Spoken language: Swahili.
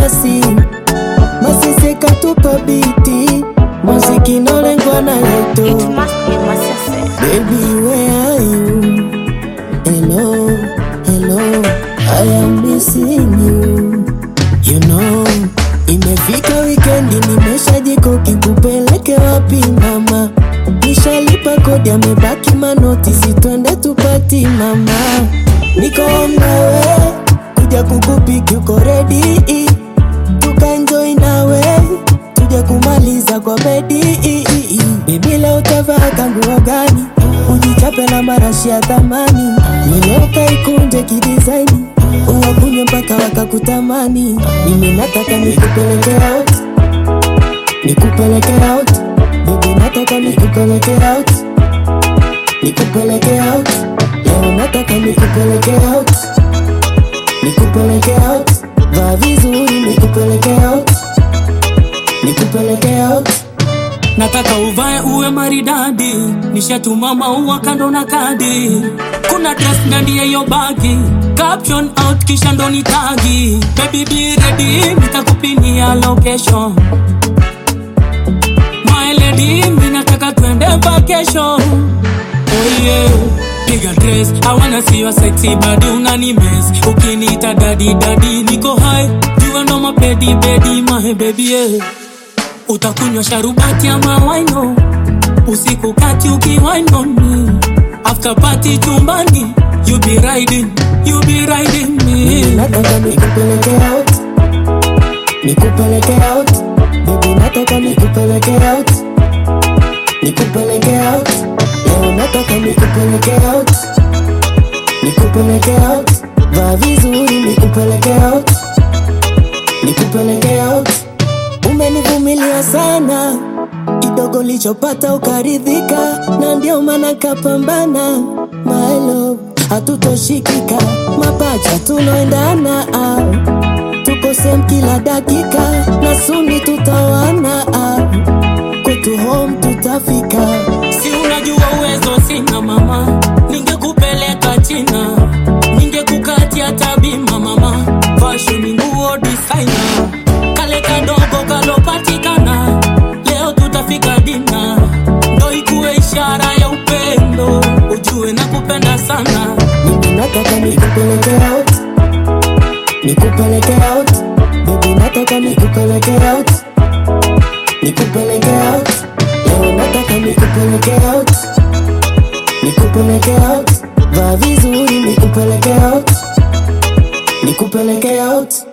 basi masese katupa biti muziki nolengwa na yeto It must be Masese. Baby, where are you? Hello, hello, I am missing you. You know, imefika wikendi, nimeshajikoki kupeleke wapi mama? Nishalipa kodi, amebaki manoti, sitwende tupati mama. Niko on my way, kuja kukupiki, uko ready? Tukaenjoy nawe, tuje kumaliza kwa bedi. Bibi leo utavaa kanguo gani? Ujichape na marashi ya thamani, nyoka ikunje kidizaini, uwakunye mpaka wakakutamani. Mimi nataka nikupeleke out, nikupeleke out, baby nataka nikupeleke out, nikupeleke out, leo nataka nikupeleke out, nikupeleke out, vaa vizuri nikupeleke out, nikupeleke out. nataka uvae uwe maridadi nishatuma maua kando na kadi kuna dress ndani ya hiyo bagi caption out kisha ndo ni tagi baby be ready nitakupinia location my lady mimi nataka twende vacation oh yeah piga dress i wanna see your sexy body unani mess ukiniita daddy daddy niko high jua ndo mapedi bedi my baby yeah utakunywa sharubati ama waino usiku kati ukiwainoni after party chumbani you be riding you be riding me nataka nikupeleke out nikupeleke out baby nataka nikupeleke out nikupeleke out leo nataka nikupeleke out nikupeleke out vaa vizuri nikupeleke out nikupeleke out umenivumilia sana kidogo lichopata ukaridhika na ndio maana kapambana my love hatutoshikika mapacha tunaendana ah. tuko sem kila dakika na suni tutawana ah. kwetu home tutafika si unajua uwezo sina mama ningekupeleka china ningekukatia tabima mama fashion nguo designer kale kadogo kalopatikana leo tutafika dina ndo ikuwe ishara ya upendo ujue na kupenda sana mimi nataka nikupeleke out nikupeleke out baby nataka nikupeleke out nikupeleke out leo nataka nikupeleke out nikupeleke out vaa vizuri nikupeleke out nikupeleke out